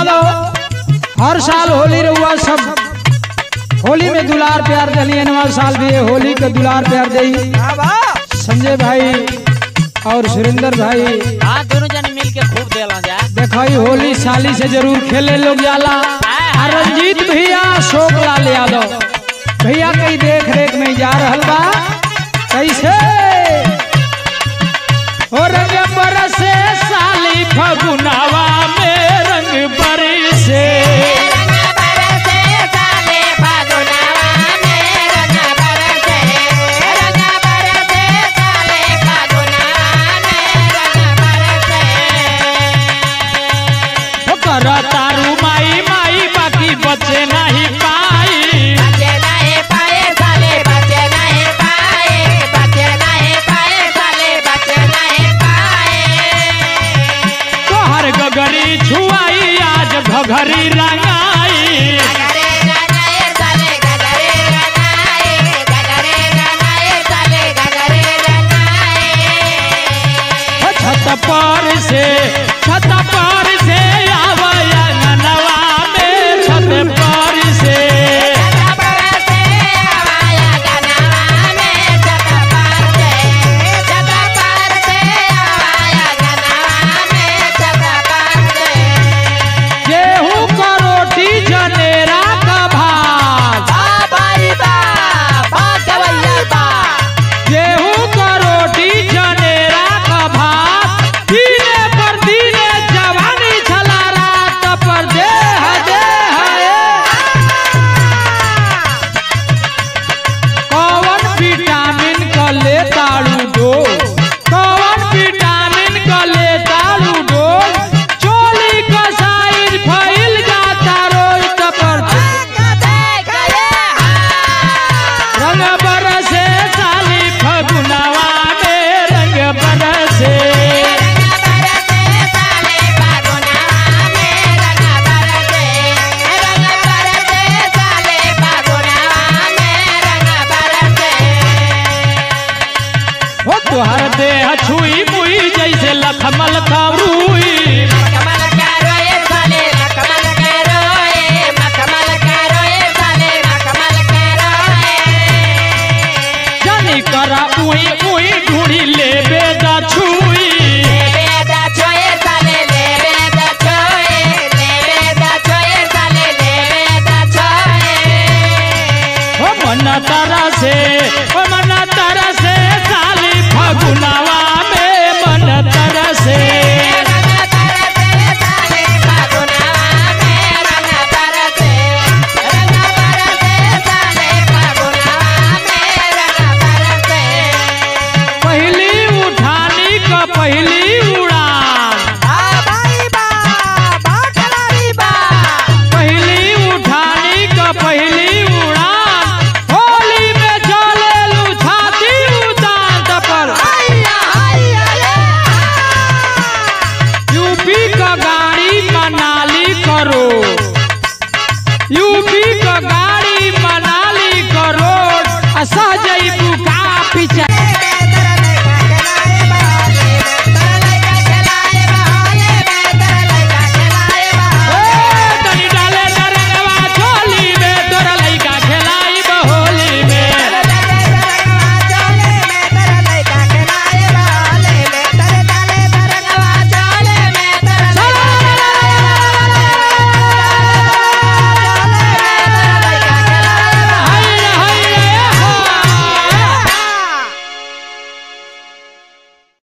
यादव हर साल होली रहुआ सब होली में दुलार प्यार दिलिए नवा साल भी ये होली के दुलार प्यार दई संजय भाई और सुरेंद्र भाई हाँ दोनों जन मिल के खूब देला जा देखो ई होली साली से जरूर खेले लोग जाला और रंजीत भैया शोक लाल यादव भैया कई देख रेख में जा रहल बा कैसे ओ रंग बरसे साली फगुनावा में रंग बरसे ओ कर तारू माई माई बाकी बचे नहीं पाई तोहर गगरी छुआई आज घघरी रंगाई ओ छत पर से छत पर से आवया ननवा में छत पर से गेहूं का रोटी जनेरा का भात गेहूं का रोटी जनेरा का भात दिने पर दिने जवानी छला रात पर देह देह कौन विटामिन का ले ताड़ू दो कौन विटामिन का ले ताड़ू दो चोली का साइज फैल जाता रोज तपर रंग बरसे साली फगुनवा में रंग बरसे हो तुहर देह छुई मुई जैसे लखमल खबरूई जानी करा उई